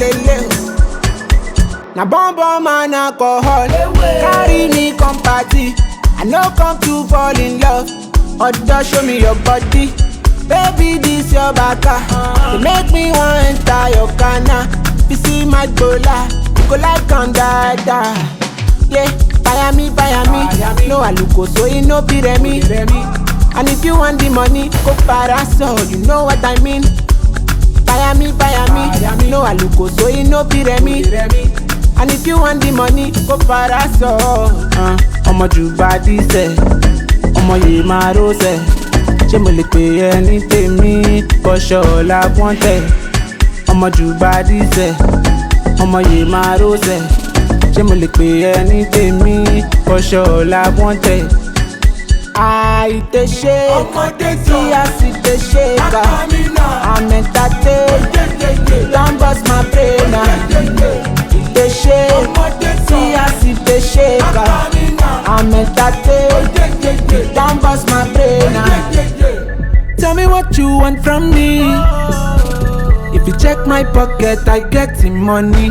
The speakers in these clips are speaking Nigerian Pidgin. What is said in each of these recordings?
lele o. Na bomb bomb and alcohol carry me come party. I no come to fall in love. Odo show me your body. Baby, this your baka. You make me want enter your kana. You see my gola, you go like on dada. Yeah, buy me, buy me. No aluko, so it no be remi. And if you want the money, go parasol. You know what I mean. Buy me, buy me. No aluko, so it no be remi. And if you want the money, go parasol. Uh, ọmọ jù bá dísẹ̀, ọmọ yìí máa rọ́ọ̀sẹ̀. Ṣé mo lè pè ẹ́ ní tèmi? Bọ́ṣọ̀ ọ̀la wọ́n tẹ̀. Ọmọ jù bá dísẹ̀, ọmọ yìí máa rọ́ọ̀sẹ̀. Ṣé mo lè pè ẹ́ ní tèmi? Bọ́ṣọ̀ ọ̀la wọ́n tẹ̀. àìtè ṣe tí a sì tè ṣe ká àmẹ́tàtè don burst my brain na ìtè ṣe tí a sì tè ṣe ká àmẹ́tàtè don burst my brain na. Tell me what you want from me. If you check my pocket, I get the money.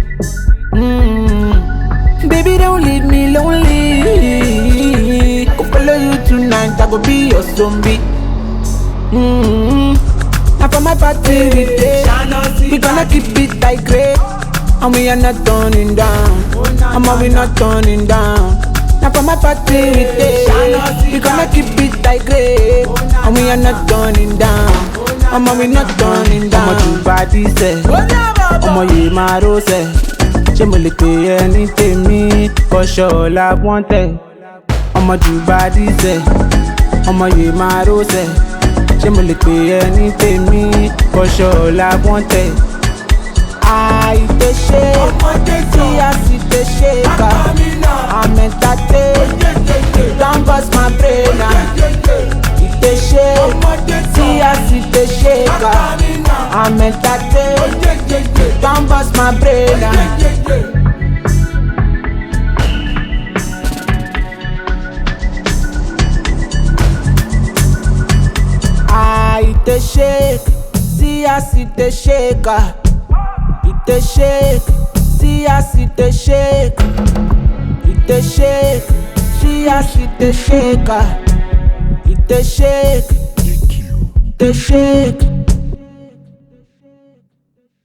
Mm. Baby, don't leave me lonely. Go follow you tonight, I go be your zombie. Mm. Now for my party we day, we gonna keep it like great, and we are not turning down. I'm we not turning down. Now for my party we day, we gonna keep it like great, and we are not turning down. I'm we not turning down. Ọmọ jù bá dísẹ̀, ọmọ yìí máa rọ́ọ̀sẹ̀. ṣé mo lè pè ẹ́ ní tèmi kọ́ṣọ́ ọ̀la wọ́n tẹ̀ ọmọ jù bá dísẹ̀ ọmọ yìí máa rọ́ọ̀sẹ̀ ṣé mo lè pè ẹ́ ní tèmi kọ́ṣọ́ ọ̀la wọ́n tẹ̀. àìtè ṣe tí a sì tè ṣe ká àmẹ́tàtè don burst my brain na ìtè ṣe tí a sì tè ṣe ká àmẹ́tàtè don burst my brain na. àìtè shake tí a sì tè shake ah. ìtè shake tí a sì tè shake ìtè shake tí a sì tè shake ah. ìtè shake ìtè shake.